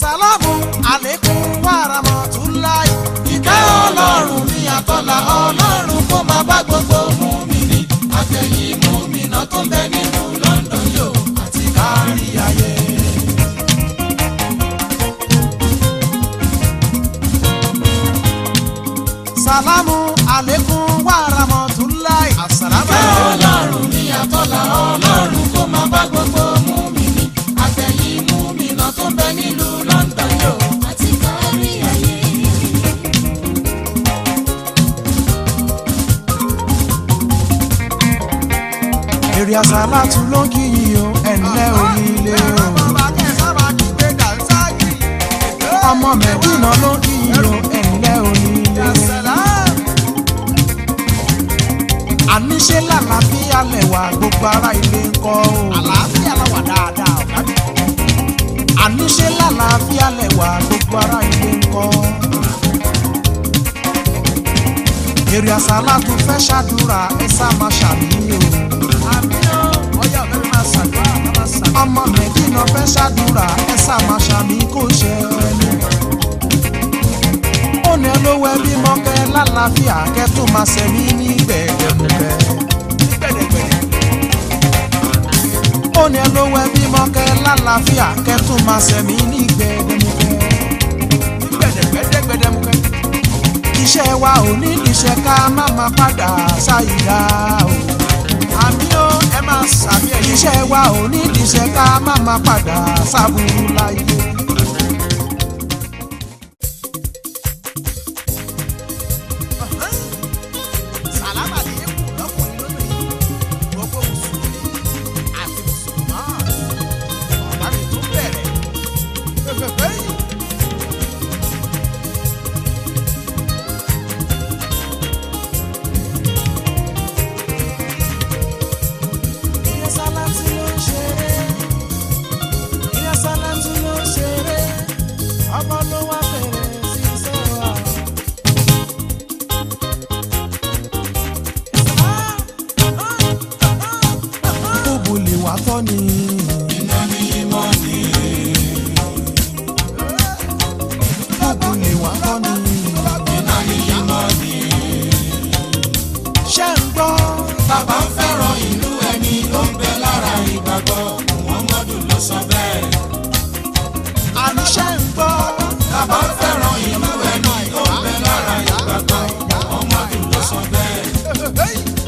àsálàmù àlékún wàràmọ̀túnláì. ìkẹ́ ọlọ́run ní àtọ́là ọlọ́run kó máa bá gbogbo mùmínì àtẹ̀yìn mùmínà tó ń bẹ nínú London yóò àti kárí ayé. sàlámù àlékún wàràmọ̀túnláì. àsàlámù ọlọ́run ní àtọ́là ọlọ́run kó máa bá gbogbo mùmínì àtẹ̀yìn mùmínà tó ń bẹ nílùú London yóò àti kárí ayé. èrè àsálàtú ló kì í o ẹ̀ńlẹ́ onílé o. ọmọ mẹ́dínà ló kì í o ẹ̀ńlẹ́ onílé. àníṣe làlàáfíà lẹ̀wà gbogbo ará ilé ń kọ́ o. àlàáfíà làwà dáadáa ọ̀gá mi. àníṣe làlàáfíà lẹ̀wà gbogbo ará ilé ń kọ́. èrè àsálàtú fẹ́ ṣàdúrà ẹ sá máa ṣàmìyàn o ọmọ mẹ́dínà fẹ́ ṣàdúrà ẹ sàmà ṣàmì kò ṣe ẹni. ó ní olówó ẹbí mọ́kẹ́ lálàáfíà kẹ́ tó máa ṣẹ̀mí ní gbẹ̀gbẹ̀gbẹ̀. ó ní olówó ẹbí mọ́kẹ́ lálàáfíà kẹ́ tó máa ṣẹ̀mí ní gbẹ̀gbẹ̀gbẹ̀. iṣẹ́ wa ò ní níṣẹ́ ká má máa padà ṣàyíká o àmì ó ẹ máa sàmì ẹ̀yìn. iṣẹ́ wa ò ní ìdíṣẹ́ ká má má padà sábúrú láyé. sàlámà ní ikú lọ́kùnrin lóbìnrin gbogbo mùsùlùmí àti mùsùlùmá ọ̀gá mi tún bẹ̀rẹ̀ fẹ́fẹ́fẹ́ yìí. Ìyá Sálátù ló ń ṣeré. Ìyá Sálátù ló ń ṣeré. Ọmọ ló wá bẹ̀rẹ̀ sí í sọ̀rọ̀. Kúbù lè wá tọ́ ni. Kúbù lè wá tọ́ ni. Ṣé ń gbọ́? Bàbá ń fẹ́ràn ìlú ẹni ó ń bẹ lára ìgbàgbọ́. Muhammadu ló sọ bẹ́ẹ̀. Àní ṣé ń gbọ́? Bàbá ń fẹ́ràn ìlú ẹni ó ń bẹ lára ìgbàgbọ́. Muhammadu ló sọ bẹ́ẹ̀.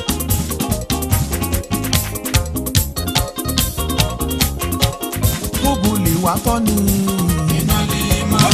Kúbù lè wá tọ́ ni. Iná lè máa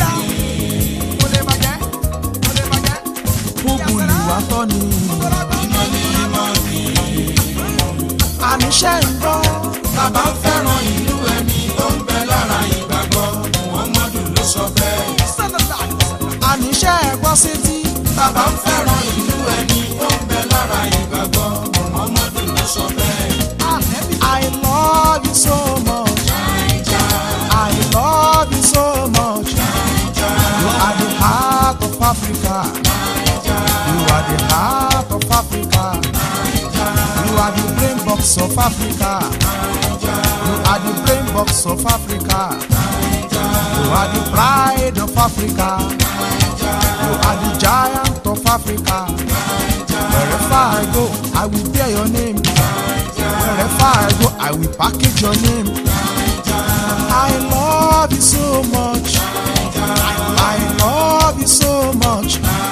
Kúbù lè wá tọ́ ni. iná lè máa ní. Àní ṣé ń gbọ́? Bàbá ń fẹ́ràn ìlú ẹni ó ń bẹ lára ìgbàgbọ́. Muhammadu ló sọ bẹ́ẹ̀. Àní ṣé ẹ gbọ́ sétí? Bàbá ń fẹ́ràn ìlú ẹni ó ń bẹ lára ìgbàgbọ́. Muhammadu ló sọ bẹ́ẹ̀. I love you so much. I love you so much. You are the heart of Africa. You are the heart of Africa. You are the brain box of Africa. You are the brain box of Africa. You are the pride of Africa. You are the giant of Africa. Wherever I go, I will bear your name. Wherever I go, I will package your name. I love you so much. I love you so much.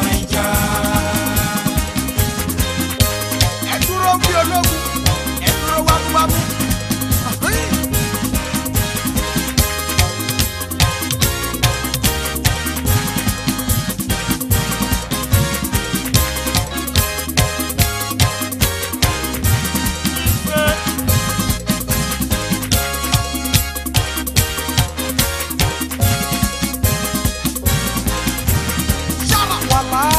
Ẹ dúró bí ológun, ẹ dúró wámúwámú. Wàlá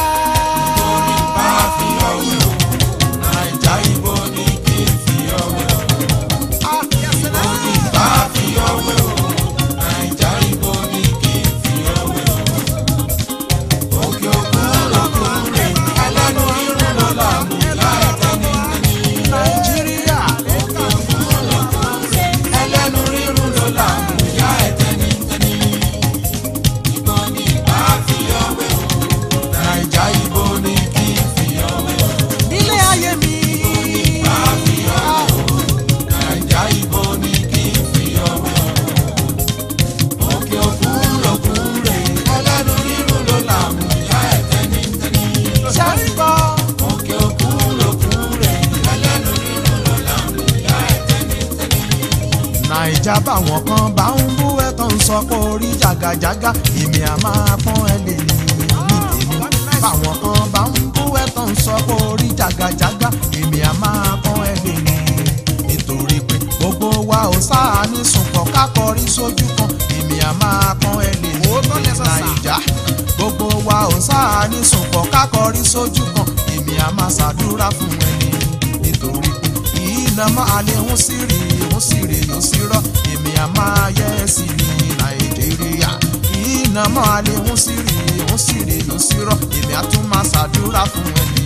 ṣe ń gbọ́. òkè òkun lòkun rẹ̀ ẹlẹ́nu rírun ló láàmú ìyá ẹ̀ tẹ́nitẹ́ni. nàìjà báwọn kan bá ń bú ẹ tó ń sọ pé orí jàgàjàgà èmi à máa pọ́n ẹ lè ní ní tèmi báwọn kan bá ń bú ẹ tó ń sọ pé orí jàgàjàgà èmi à máa pọ́n ẹ lè ní nítorí pé gbogbo wa ò sáà ní sùnpọ̀ kákọrí sójú kan èmi à máa pọ́n ẹ lè ní nàìjà gbogbo wa ò sáà ní sùnpọ̀ kákọrí sójú kan èmi à máa ṣàdúrà fún ẹni nítorí pé iná máa lè ń sírì ń sírì yóò sí rọ èmi à máa yẹ sí ní nàìjíríà iná máa lè ń sírì ń sírì yóò sí rọ èmi à tún máa ṣàdúrà fún ẹni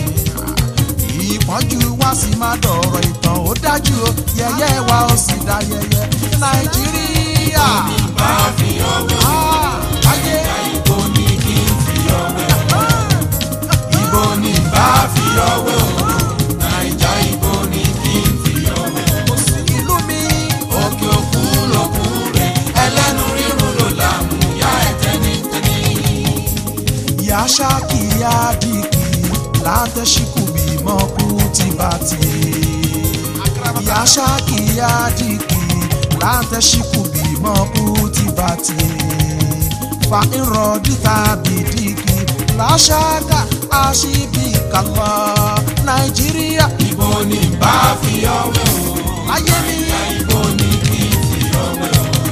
ìpọ́njú wá sí má dọ̀rọ̀ ìtàn ó dájú o yẹyẹ wa ó sì dá yẹyẹ nàìjíríà. bá a fi ọwọ́ Ah, ayé ibo ni kí n fi ọwọ́ ibo ni bá a fi ọwọ́ nàìjà ibo ni kí n fi ọwọ́. ìlú mi. òkè òkun lòkun rẹ̀ ẹlẹ́nu rírun ló láàmú ìyá ẹ̀ tẹ́nitẹ́ni. ya shaki ya diki látẹ̀síkù bímọ kú ti bá ti. ya shaki ya diki látẹ̀síkù bímọ kú ti bá ti. fa irọ́ díta bìdíkì láṣáká àṣìbí kàlọ́ nàìjíríà ibo ni bá a fi ọwọ́ ayé mi. ibo ni kí n fi ọwọ́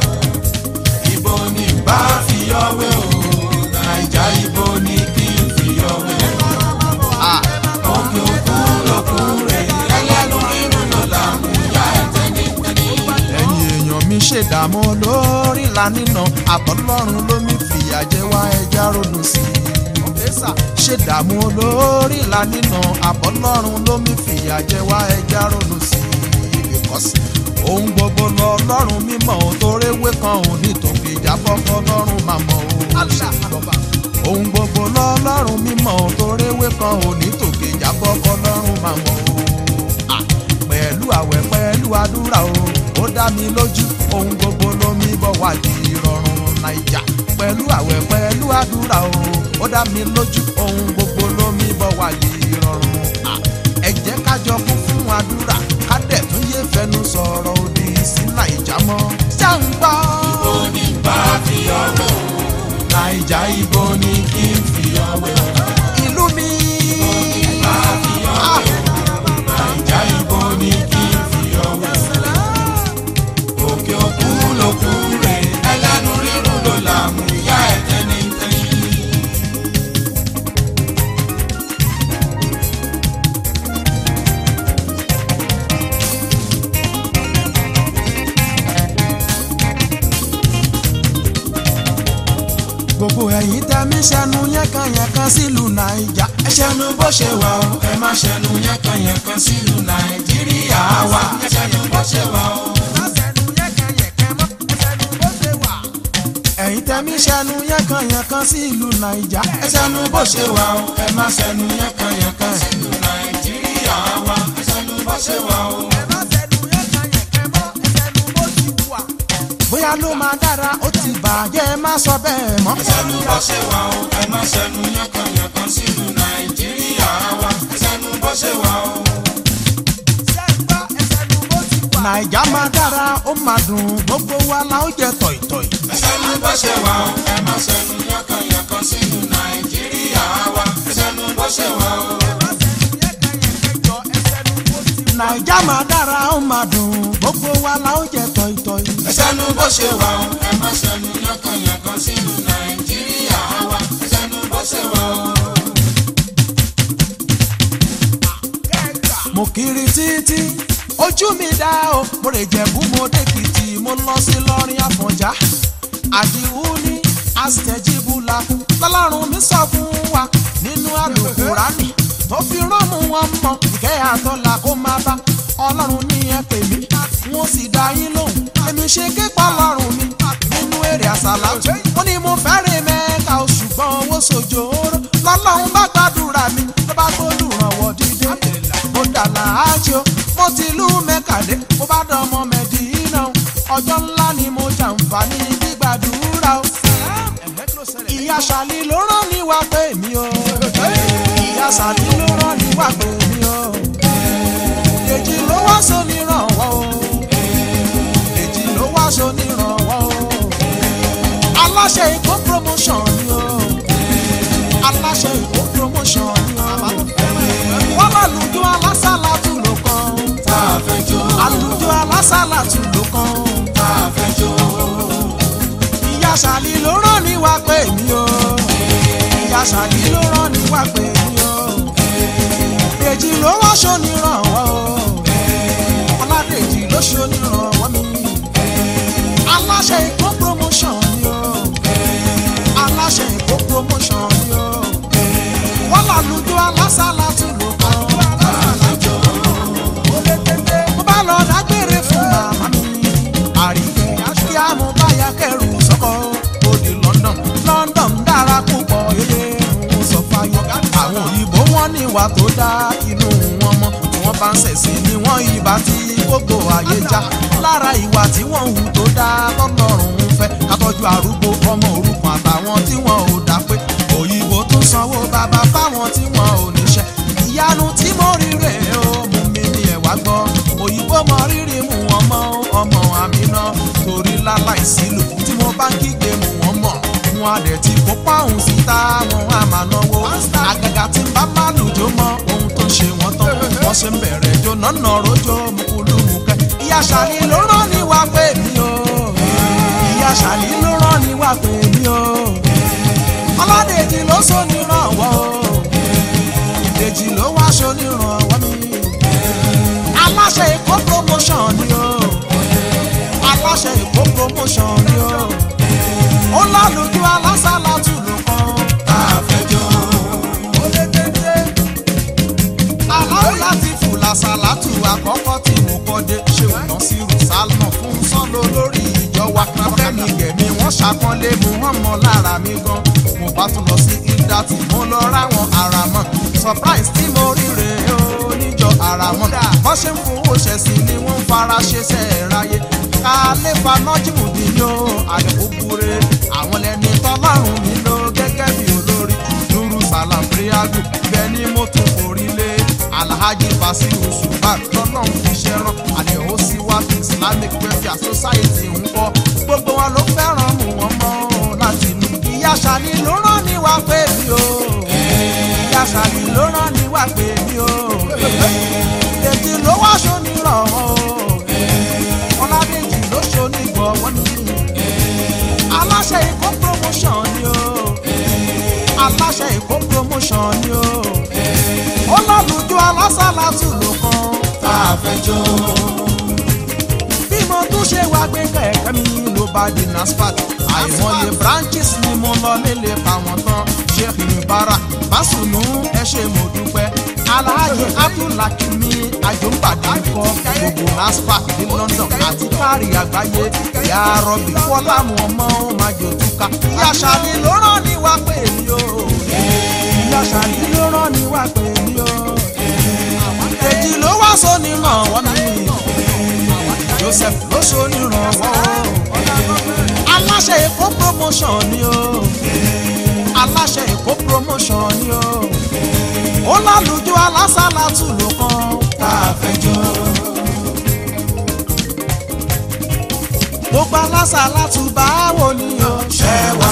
ibo ni bá a fi ọwọ́ nàìjà ibo ni kí n fi ọwọ́. Ah. òkè òkun lòkun rẹ̀ ẹlẹ́nu rírun ló láàmú ìyá ẹ̀ tẹ́nitẹ́ni. ẹ̀yin èèyàn mi ṣèdààmú lórí lánìna àtọ́lọ́run ló mi fìyà jẹ wá ẹja ronú sí i. ṣèdààmú lórí lánìna àtọ́lọ́run ló mi fìyà jẹ wá ẹja ronú sí i. because ohun gbogbo lọ lọ́rùn mímọ́ ò toréwé kan ò ní tòkè ìjábọ̀ kọ́ lọ́rùn máa mọ̀ o. ohun gbogbo lọ lọ́rùn mímọ́ ò toréwé kan ò ní tòkè ìjábọ̀ kọ́ lọ́rùn máa mọ̀ o Ah, pẹ̀lú àwẹ̀ pẹ̀lú àdúrà o ó dá mi lójú ohun gbogbo ló mi bọ̀ wá di ìrọ̀rùn naija pẹ̀lú àwẹ̀ pẹ̀lú àdúrà o ó dá mi lójú ohun gbogbo ló mi bọ̀ wá di ìrọ̀rùn Ah, ẹ jẹ́ ká jọ kún fún àdúrà ká dẹ̀ tún yé fẹnu sọ̀rọ̀ òdì sí naija mọ́ ṣàǹgbá ibo ni bá a fi ọwọ́ nàìjà ibo ni kí n fi ọwọ́. ìlú mi. bá a fi ọwọ́ nàìjà ibo ni kí n fi ọwọ́. òkè òkun lòkun rẹ̀ ẹlẹ́nu rírun ló láàmú ìyá ẹ̀ tẹ́nitẹ́ni. gbogbo ẹ̀yin tẹ́mí sẹ́nu yẹ́kanyẹ̀kan sílùú naija ẹ ṣẹnu bó ṣe wà ó ẹ má ṣẹnu yẹ́nkanyẹ̀kan sílùú nàìjíríà wa ẹ ṣẹnu bó ṣe wà ó. ẹ̀yin tẹ́mí sẹ́nu yẹ́kanyẹ̀kan sílùú naija ẹ ṣẹnu bó ṣe wà ó ẹ má ṣẹnu yẹ́nkanyẹ̀kan sílùú nàìjíríà wa ẹ ṣẹnu bó ṣe wà ó. bóyá ló máa dára ó ti bàjẹ́ má sọ bẹ́ẹ̀ mọ́. ẹ ṣẹnu bó ṣe wà ó ẹ má ṣẹnu yẹ́nkanyẹ̀kan sílùú nàìjíríà wa ẹ ṣẹnu bó ṣe wà ó. naija máa dára ó máa dùn gbogbo wa la ó jẹ tọ̀ìtọ̀ì. ẹ ṣẹnu bó ṣe wà ó ẹ má ṣẹnu yẹ́nkanyẹ̀kan sílùú nàìjíríà wa ẹ ṣẹnu bó ṣe wà ó. naija máa dára ó máa dùn gbogbo wa la ó jẹ tọ̀ìtọ̀ì. ẹ ṣẹnu bó ṣe wà ó ẹ má ṣẹnu yánkanyànkan sínú nàìjíríà wa ẹ ṣẹnu bó ṣe wà ó. mo kiri títí ojú mi dá o mo lè jẹ̀bú mo dèkìtì mo lọ sí lọ́rin àfọ̀njá àdìwú ní àṣẹjíbúlà lọ́lọ́run mi sọ fún wa nínú àlùkùránì tó fi rọ́ọ̀mù wọn mọ ìkẹ́ àtọ́là kó má bá ọlọ́run ní ẹ pè mí wọn sì dá yín lóhùn èmi ṣe képa ọlọ́run mi nínú èrè àsàlà ó ní mo fẹ́rẹ̀ mẹ́ka o ṣùgbọ́n owó sojoro lọ́lọ́run bá gbàdúrà mi ló bá gbólùrànwọ́ dídé mo dà láàjò mo ti lú mẹ́kàdé mo bá dánmọ́ mẹ́dínà o ọjọ́ ńlá ni mo jàǹfààní gbígbàdúrà o ìyá ṣàlì ló rán ní wá pé mi o. ìyá sàdí ló rán ní wà pé mi o èjì ló wá so nírànwọ́ o èjì ló wá so nírànwọ́ o aláṣẹ ìkó promotion ni o aláṣẹ ìkó promotion ni o wọ́n bá lùjọ alásàlá tún lò kan tá a fẹ́ jó àlùjọ alásàlá tún lò kan tá a fẹ́ jó ìyá sàlí ló rán ní wà pé mi o ìyá sàlí ló rán ní wà pé mi o èjì ló wá so nírànwọ́ o ọládèjì ló so nírànwọ́ mi aláṣẹ ìkó promotion ni o aláṣẹ ìkó promotion ni o wọ́n làlùjọ alásàlá tún lò kan tá a fẹ́ jó mo bá lọ dágbére fún màmá mi àríkẹ́ kí á mo bá ya kẹrù sọ́kọ́ ó di London London dára púpọ̀ yẹyẹ ń sọ fáyọ àwọn òyìnbó wọn ní ìwà tó dá inú wọn mọ́ tí wọ́n bá ń ṣẹ̀sìn ni wọ́n ìbá tí gbogbo ayé já lára ìwà tí wọ́n hù tó dá tọ́lọ́run ń fẹ́ ká tọ́jú arúgbó ọmọ òrukàn àtàwọn tí wọn ò dá pé òyìnbó tún sanwó bàbá fáwọn tí wọn ò níṣẹ́ ìyanu tí mo rí rè ó mú mi ní ẹ̀wá gbọ́ òyìnbó mọ rírì mú wọn mọ ọmọ àmì náà torí láláìsí lò tí mo bá ń kígbe mú wọn mọ̀ wọn á dẹ̀ ti kó páhùn síta wọn á máa náwó àgàgà tí ń bá má lùjọ mọ ohun tó ń ṣe wọn tán wọn ṣe ń bẹ̀rẹ̀ jó nọ́nà rojọ́ mukulumuke ìyá sàlí ló rán ní wá pé mi o ìyá sàlí ló rán ní wá pé mi o ọládèjì ló sọ ní rànwọ́ o èjì ló wá aṣọ onírànwọ́ mi. aláṣẹ èkó promotion ni o aláṣẹ èkó promotion ni o ó lálùjọ alásàlá tù ló kàn. tá a fẹ́ jó ó lé téńté. aláwọ̀ láti fùlà sàlátù àkọ́kọ́ tí mo kọ́ dé ṣé ò ná sí rùsálmọ̀ fún sọ́lọ́ lórí ìjọ wa káfẹ́mi gẹ̀mí wọ́n ṣàpọ́nlé mu wọ́n mọ lára mi gan mo bá tún lọ sí ìdá tí mo lọ ráwọn ara mọ̀ surprise tí mo rí rè é o níjọ ara mọ̀ bọ́n ṣe ń fowó ṣẹ̀sìn ni wọ́n ń fara ṣe sẹ́ẹ̀ráyé kálé fanájìmù bí yó àdìpúpúre àwọn lẹni tọ́lọ́run mi ló gẹ́gẹ́ bí olórí nuru salam priagu bẹ́ẹ̀ ni mo tún forí lé alhaji basiru subar lọ́nà fi ṣẹ́ràn àdéhùn sí wa islamic welfare society ń kọ́ gbogbo wọn ló fẹ́ràn mú wọn mọ́ láti inú ìyá sani ló rán ní wá pé mi o ìyá sani ló rán ní wá pé mi o èjì ló wá aṣọ nírànwọ́ o ọládèjì ló ṣo nígbọ̀wọ́ ni aláṣẹ ìkó promotion ni o aláṣẹ ìkó promotion ni o ó lálùjọ alásàlátù ló kàn tá a fẹ́ jó bí mo tún ṣe wá gbé kẹ̀kẹ́ mi ló bá di nasfat àìmọye branches ni mo lọ nílé fáwọn tán sheikh mubara básùnù ẹ ṣe mo dúpẹ́ alhaji abdulhakimi àjọǹbàdì kọ gbogbo nasfat ní london àti kárí àgbáyé ìyá rọbì fọlámù ọmọ májòtúkà ìyá sàlì ló rán ní wá pé mi o ìyá sàlì ló rán ní wá pé mi o èjì ló wá sóní ràn wọ́n mi joseph ló ṣonírànwọ́ aláṣẹ èkó promotion ni o aláṣẹ èkó promotion ni o ó lálùjọ alásàlátù ló kàn tá a fẹ́ jó gbogbo alásàlátù báwo ni o ṣẹ́ wá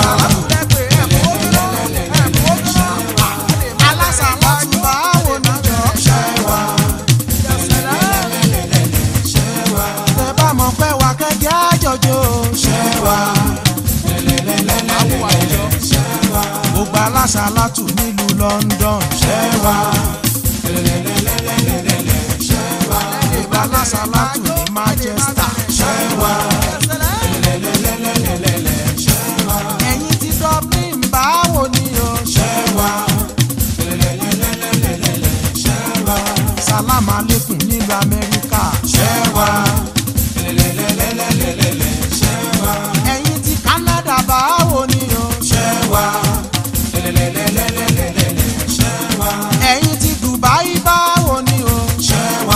alásàlátù báwo ni jọ ṣẹ́ wá tẹ bá mọ̀ pé wà kẹ́kẹ́ àjọjọ ṣẹ́ wá gbogbo alásàlátù nílùú london ṣẹ́ wá gbogbo alásàlátù ní manchester ṣẹ́ wá ẹ̀yin ti dublin báwo ni o ṣẹ́ wá salam aleikum nílùú amẹ́ríkà ṣẹ́ wá ẹ̀yin ti canada báwo ni o ṣẹ́ wá ẹ̀yin ti dubai báwo ni o ṣẹ́ wá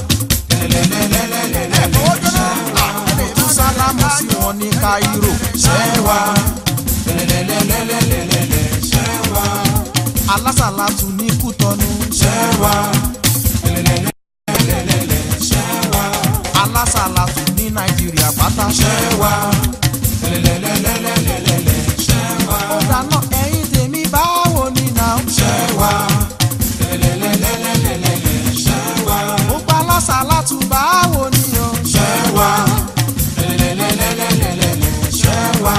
tún sálámù sí wọn ní cairo ṣẹ́ wá alásàlátù ní kútọ kútọ́nu. ṣẹ́wà lẹ́lẹ́lẹ́lẹ́lẹ́lẹ́ ṣẹ́wà alásàlátù ní nàìjíríà pátá. ṣẹ́wà lẹ́lẹ́lẹ́lẹ́lẹ́lẹ́ ṣẹ́wà ó dáná ẹ̀yin tèmi báwo ni náà. ṣẹ́wà lẹ́lẹ́lẹ́lẹ́lẹ́lẹ́ ṣẹ́wà gbogbo alásàlátù báwo ni o. ṣẹ́wà lẹ́lẹ́lẹ́lẹ́lẹ́lẹ́ ṣẹ́wà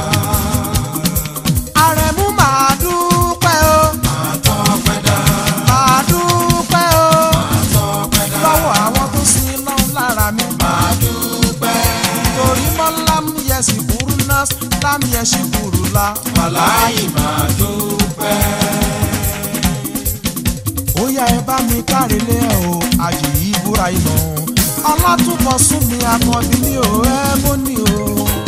àrẹ̀mú màá dúpẹ́ o. àtọ́pẹ́dá màá dúpẹ́ o. àtọ́pẹ́dá lọ́wọ́ àwọn tó sin náà lára mi. máa dúpẹ́ torí mọ́ lámúyẹsì burú náà lámúyẹsì burú la. wàláyé máa dúpẹ́. ó yá ẹ bá mi káre lé ẹ o àjì yìí búra iná. ọlátúbọ̀ sún mi àkànbí mi ò ẹ́ bó ní o.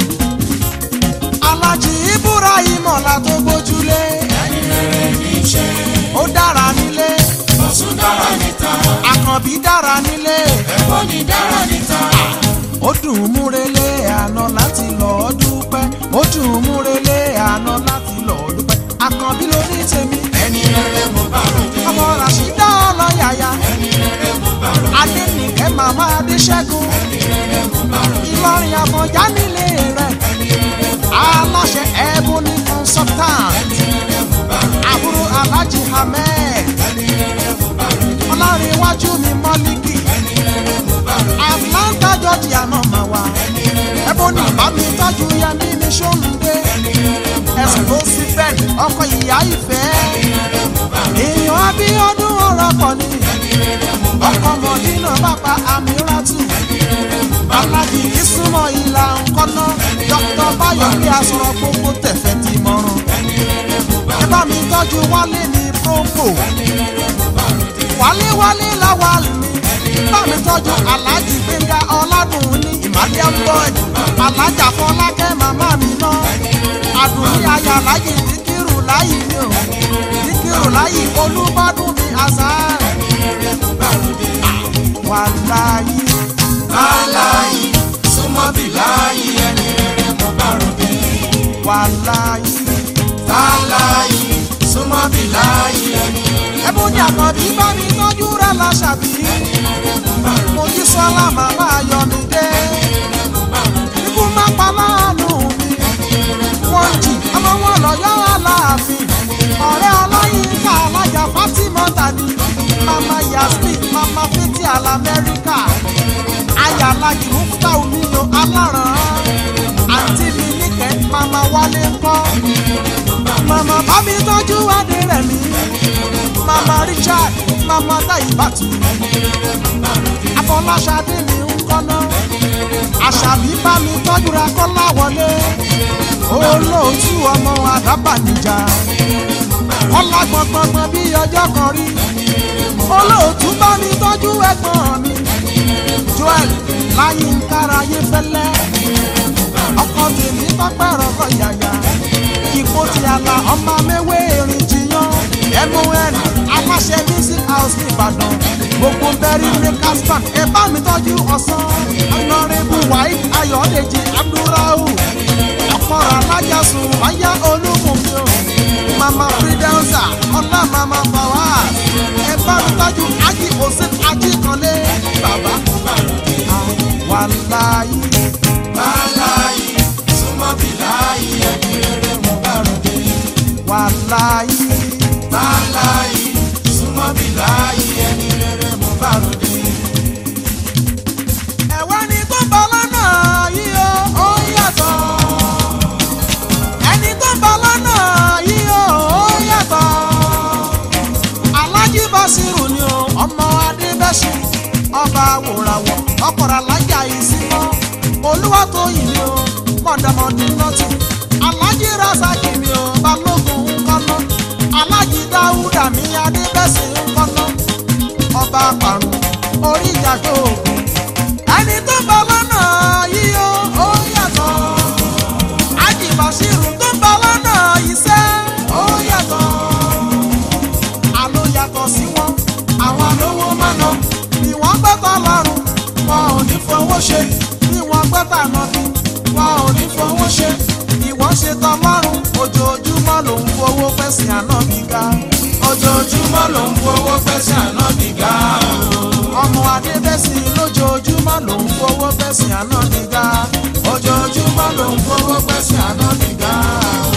alájì ìbúra ìmọ̀lá tó gbójúlé. ẹni rere ní í ṣe ó dára nílé. ọ̀sùn dára níta àkànbí dára nílé. ẹ̀fọ́ ní dára níta. ó dùn ún múrelé àná láti lọ́ọ́ dúpẹ́. ó dùn ún múrelé àná láti lọ́ọ́ dúpẹ́. àkànbí ló ní tèmi. ẹni rere mo bá ròde ọmọ ràṣídá ọlọ́yàyà. ẹni rere mo bá ròde adẹ́nìkẹ́ màmá adéṣẹ́gun. ẹni rere mo bá ròde ìlọrin àfọ̀njá nílé rẹ̀. ẹni rere mo aláṣẹ ebony consultant. ẹni rere mo bá ròde àbúrò alhaji ahmed. ẹni rere mo bá ròde ọlọ́rin iwájú mi mọ́líkì. ẹni rere mo bá ròde atlanta georgia náà máa wà. ẹni rere ebony bámi tọ́jú yẹmí ní sọ́nùdé. ẹni rere mo bá ẹ̀sùn ló sí bẹ́ẹ̀ ọkọ̀ ìyá ìfẹ́. èèyàn abíọ́dún ọ̀rọ̀ pọ̀ ni. ọkọ̀ mọ̀dínà bàbá amíràtù. alájì ìsúnmọ́ ìlà ńkọ́ná. dókítà báyọ̀ bí asọ̀rọ̀ gbogbo tẹ̀fẹ̀ ti mọ̀ràn. ẹ bá mi tọ́jú wálé ní propo. wálé wálé láwa mi. bá mi tọ́jú alájì gbẹ̀ngà ọ̀làdùn ní ìmàlẹ́ boy. alájà fọlákẹ́ màmá mi náà. àdùnní ayà láyé díkìrù láyé mi ò. díkìrù láyé olúbádùn mi àṣà. wàláyé láláyé súnmọ́ bí láyé ẹni rere mo bá ròde wàláyé. láláyé súnmọ́ bí láyé ẹni ẹ̀bùn ní àkànbí bá mi tọ́jú rẹ̀ láṣàbí. mo jí sọ́lá màmá ayọ̀ mi dé. ikú má pa láàánú mi. wọ́n jì ọmọ wọn lọ́yọ́ aláàfin. ọ̀rẹ́ ọlọ́yinka alájà Fatima tani. mama yasmin mama fiti alamẹ́ríkà. aya alájì mufta omino aláràn. àǹtí mi níkẹ́ mama wálé ńkọ́. mama bá mi tọ́jú adé rẹ̀ mi mama richard mama taibatu afọláṣadé mi ń kọ́nà àṣàbí bá mi tọ́jú ra kọ́lá wọlé olóòtú ọmọ àdábànìjà kọ́lá gbọ̀ngbọ̀ngbọ̀n bí ọjọ́ kan rí olóòtú bá mi tọ́jú ẹ̀gbọ́n mi joel láyínkára yé fẹ́lẹ́ ọkọ tèmi tọ́pẹ́ rọ̀kọ̀ yàyà ipò tí a la ọmọ mẹ́wé erin jiyàn mun aláṣẹ music house nìbàdàn gbogbo bẹ́rí makers band ẹ bá mi tọ́jú ọ̀sán honorable wahid ayọ̀dèjì abdulrahu ọ̀pọ̀rọ̀ alájàsùn wáyà olúmọ̀mí o mama fidelza ọlá mama fawaz ẹ bá mi tọ́jú ají hossein ajíkanlé bàbá wàláyé láláyé súnmọ́ bí láyé ẹni rere mo bá ròde wàláyé láláyé súnmọ́ bí láyé ẹni rere mo bá ròde. ẹ̀wẹ́ ni tó ń bọ̀ lọ́nà yìí o ó yàtọ̀ ẹni tó ń bọ̀ lọ́nà yìí o ó yàtọ̀ alájí basiru ni o ọmọ adébẹ́sì ọba wòràwọ̀ ọkọ̀rọ̀ alájà ìsímọ́ olúwatóyìn ni o mọ̀dàmọ́dì nọ́tì alájí rasaki ni o balógun ńkọ́nà alájí dáúdà mi adébẹ́sì ńkọ́nà ọba parun orí ìjàgbó ògùn ẹni tó ń bọ̀ lọ́nà yìí o ó yàtọ̀ ajibasiru tó ń bọ̀ lọ́nà iṣẹ́ ó yàtọ̀ àló yàtọ̀ sí wọn àwọn alówó mọ́nà bí wọ́n gbẹ́tọ̀ lọ́rùn wọn ò ní fowó ṣe bí wọ́n gbẹ́tọ̀ ànàbí wọn ò ní fowó ṣe ìwọ́n ṣe tán lọ́rùn ojoojúmọ́ ló ń fowó fẹ̀sìn ànábì ga ojoojúmọ́ ló ń fowó gbẹ́sẹ̀ ànábì ga o. ọmọ adébẹ́sìn lójoojúmọ́ ló ń fowó bẹ́sìn àná nígbà ojoojúmọ́ ló ń fowó gbẹ́sẹ̀ ànábì ga o.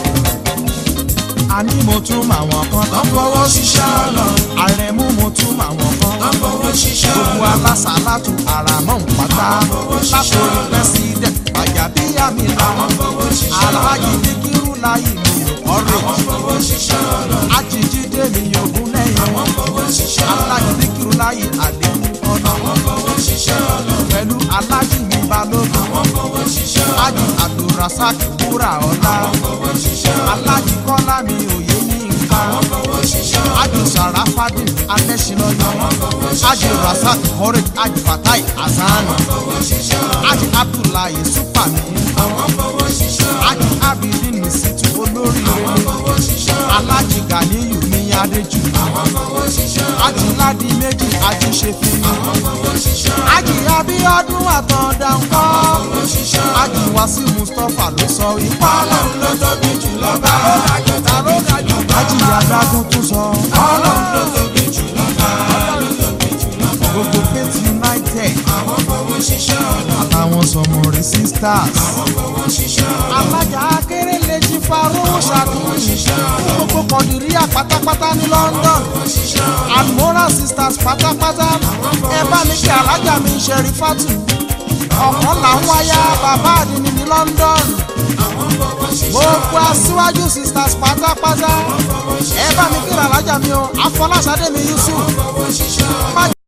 àní mo tún màwọn kan tó ń fowó ṣiṣẹ́ ọlọ́run àrẹ̀mú mo tún màwọn kan tó ń fowó ṣiṣẹ́ gbogbo ọlọ́run. alásàlátù àràmọ́ ń pátá látòrí pẹ́sidẹ̀nt àjàbíyàmí làwọn fowó ṣiṣẹ́ aláàjì díkírù láyé mi ọ̀rẹ́ wọ́n fowó ṣiṣẹ́ ọlọ́run. ajíjídé mi ògún lẹ́yìn wọ́n fowó ṣiṣẹ́ ọlọ́run. aláàjì díkírù láyé àdéhùn ọ̀nà wọ́n fowó ṣiṣẹ́ ọlọ́run. pẹ̀lú aláàjì mi balógun wọ́n fowó ṣiṣẹ́ ọlọ́run. aláàjì abdulrasaq wúrà ọ̀la fowó ṣiṣẹ́ ọlọ́run. aláàjì kọ́lá mi òye ní nǹkan wọ́n fowó ṣiṣẹ́ ọlọ́run. aláàjì sàràfàdín alẹ́sìnlọ́yọ̀ aláàjì rasaq kọ́rẹ́ aláàjì fatai hasan fowó ṣiṣẹ́ ọlọ́run. aláàjì abdullahi supami wọ́n fowó ṣiṣẹ́ ọlọ́run. aláàjì abidin nisitu olórí wọ́n fowó ṣiṣẹ́ ọlọ́run. aláàjì ganiyu ní adéjú wọ́n fowó ṣiṣẹ́ ọlọ́run. aláàjì ládì méjì ají ṣe fi wọ́n fowó ṣiṣẹ́ ọlọ́run. aláàjì abíọ́dún àtọ̀dá ńkọ́ fowó ṣiṣẹ́ ọlọ́run. aláàjì wàsíù mustapha ló sọ ipá ọlọ́run ló tóbi jù lọ́ba. ta ló dájú aláàjì adágún tún sọ ọlọ́run ló tóbi jù lọ́ba. ló tóbi jù lọ́ba. gbogbo faith united àwọn fowó ṣiṣẹ́ ọlọ́run. àtàwọn sọmọrin sisters àwọn fowó ṣiṣẹ́ ọlọ́run. alájà akérèlé jí faró ṣàtúnṣe gbogbo kọ̀dìríyà pátápátá ní london almoral sisters pátápátá ẹ bá mi kí alájà mi ṣẹ̀rí fátù ọ̀kan làwọn wáyà bàbá àdínní ní london gbogbo aṣíwájú sisters pátápátá ẹ bá mi kí alájà mi o afọláṣadé mi yusuf.